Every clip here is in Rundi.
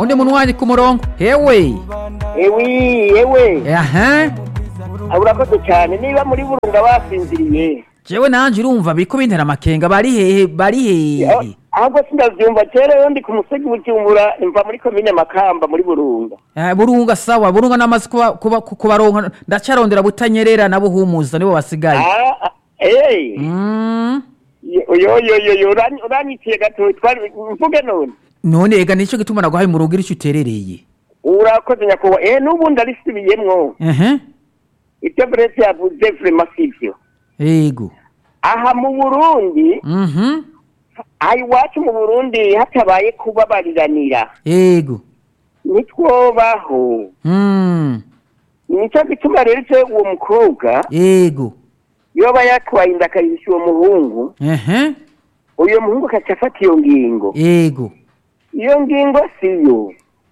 undi muntu wanjye ku murongo hewe ewi yewe aha urakoze cyane niba muri burunga basinziriye jewe nanje urumva biriko bintera amakenga bari hehe bari hehe ahubwo sindavyumva kera yo ndi ku musegi bujumbura imva muri komine makamba muri burunga Eh, burunga sawa burunga namaze kuba kuba kubaronka ndacarondera butanyerera na buhumuza nibo basigaye Ah, ah, eh Mm. yo yo yo yo uranyi- uranyitiye gato twari mvuge none none ega nico gituma naguhaye mu rugo irico uterereye urakoze nyakubahwa eh n'ubundi arisubiyemwo ehe ibyo brese yavuze vrema sivyo ego aha mu burundi mhm aha iwacu mu burundi hatabaye kubabariranira ego ntitwobaho mm nicyo gituma rero icyo uwo mukobwa ego yoba yatwaye inda akayihisha uwo muhungu ehe uyo muhungu akaca afata iyo ngingo ego iyo ngingo siyo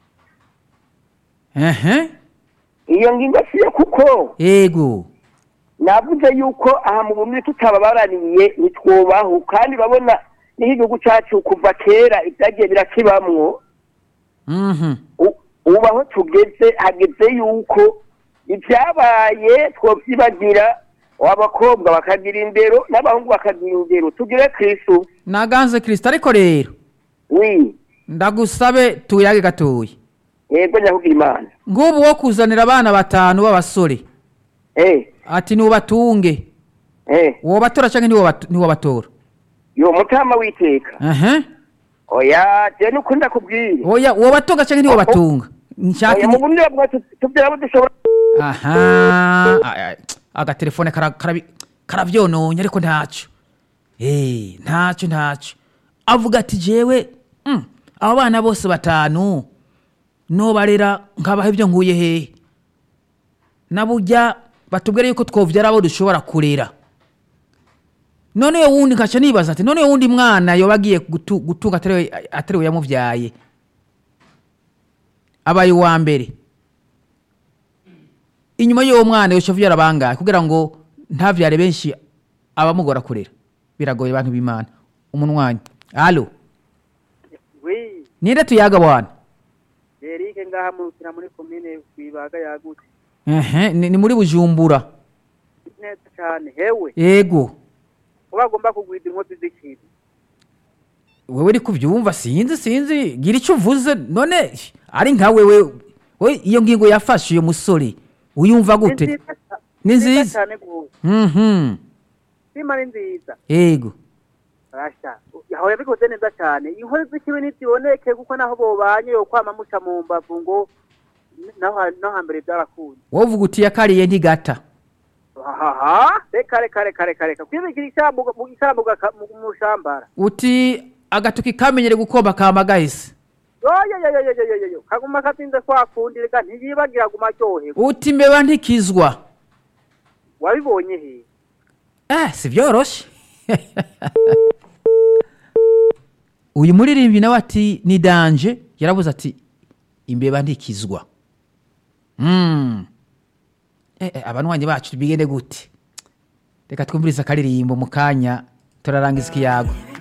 ehe iyo ngingo siyo kuko ego navuze yuko aha mu burundi tutababaraniye ntitwobaho kandi urabona niho igihugu cyacu kuva kera ibyagiye birakibamwo mhm u- ubu aho tugeze hageze yuko ibyabaye twovyibagira abakobwa bakagira indero n'abahungu bakagira indero tugire kristu naganze kristo ariko rero wi ndagusabe tuyage gatoya yego nyahugira imana ngubu wo kuzanira abana batanu b'abasore eh ati niwubatunge eh wobatora canke ntiwobat- ntiwobatora yo mutama witeka ehe oya je nuko ndakubwira oya wobatunga canke ntiwobatunga nshaka oya mu burundi bavuga tuti- tuvyara abo dushobora aha Ay, ay, agatelefone kara- karabi- karavyononye ariko ntaco Eh, ntaco ntaco avuga ati jewe mm, abo bana bose batanu nobarera nkabaha ibyo nkuye hehe naburya batubwire yuko twovyara abo dushobora kurera none yo wundi nkaca nibaza ati none yo wundi mwana yoba agiye gutu- gutunga atariwe atariwe yamuvyaye abaye uwa mbere inyuma y'uwo mwana yoca avyara bangahe kugira ngo ntavyare benshi abamugora kurera biragoye abantu b'imana umunwanyi alo wi ninde tuyaga bwana erike ngaha murukira muri komine kwibaga yagutse ehe ni, ni muri bujumbura neza cyane hewe ego uba agomba kugwida inkozi z'ikintu wewe uri kuvyumva sinzi sinzi gira icyo uvuze none ari nka wewe we iyo ngingo yafashe uyo musore uyumva gute ca- Ni nziza. cyane gose mhm sima ni nziza ego rasha aho yabikoze neza cyane inkozi z'ikibi ntiziboneke kuko naho bobanye yo kwama muca mu mbavu ngo naho ha- naho hambere byarakunze wowe uvuga uti yakariye ntigata haha reka reka reka reka reka kwibigira ishambuga mu ishambuga ka- mu mu shambara uti agatoki kamenyere gukomba kama gahise yoyoyoyoyoyoyo kaguma katinze kwa kundi reka ntiyibagira guma aryoherwa uti imbeba ntikizwa wabibonye he eh si byoroshe uyu muririmbi nawe ati ni danje yarabuze ati imbeba ntikizwa mm. eh, eh, abanwanyi bacu bigende gute reka twumvirize akaririmbo mu kanya turarangiza ikiyago